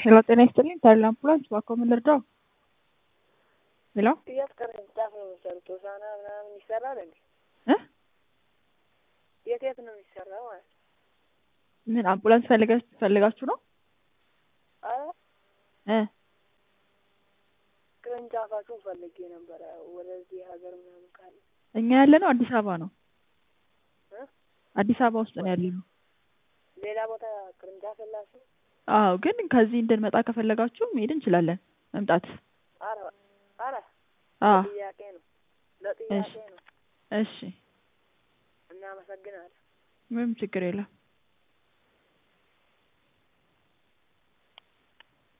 ሄሎ ጤና ይስጥልኝ ታይል አምቡላንስ ባኮ ምን ልርዳው? ሄሎ የት ቅርንጫፍ ነው የሚሰሩት? ሆሳዕና ምናምን ይሰራል እንዴ? እ የት የት ነው የሚሰራው ማለት ነው? ምን አምቡላንስ ፈልገ- ፈልጋችሁ ነው? አረ እ ቅርንጫፋችሁን ፈልጌ ነበረ ወደዚህ ሀገር ምናምን ካለ እኛ ያለ ነው አዲስ አበባ ነው። እ አዲስ አበባ ውስጥ ነው ያለ ነው። ሌላ ቦታ ቅርንጫፍ የላችሁ? አዎ ግን ከዚህ እንድንመጣ ከፈለጋችሁ መሄድ እንችላለን። መምጣት አረ አረ አዎ ለጥያቄ ነው ለጥያቄ ነው። እሺ እናመሰግናለን። ምንም ችግር የለም።